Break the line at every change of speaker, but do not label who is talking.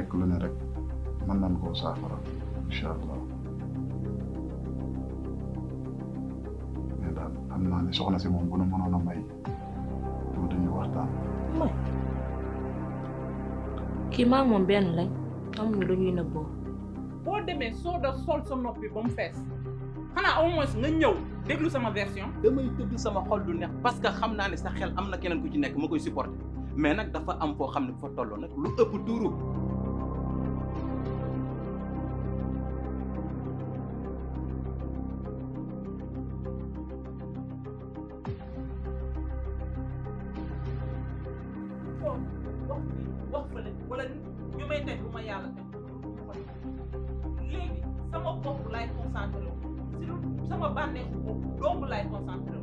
nekk lu ne rek mën nañ koo saafara incha allah mais daal xam naa ne soxna si moom bu nu mënoon a may tuuti ñu waxtaan.
may kii maa moom benn lañ amuñu lu ñuy nëbboo
boo demee soo da sol sa noppi ba mu fees xanaa au moins nga ñëw déglu sama version.
damay tëdd sama xol du neex parce que xam naa ne sa xel am na keneen ku ci nekk ma koy supporter mais nag dafa am foo xam ne bu fa tolloo nag lu ëpp tuuru.
toog wax fii wax fële wala ñu may teg lu ma yàlla teg léegi sama bopp laay concentré wu si lu sama bànneexu bopp dong laay concentré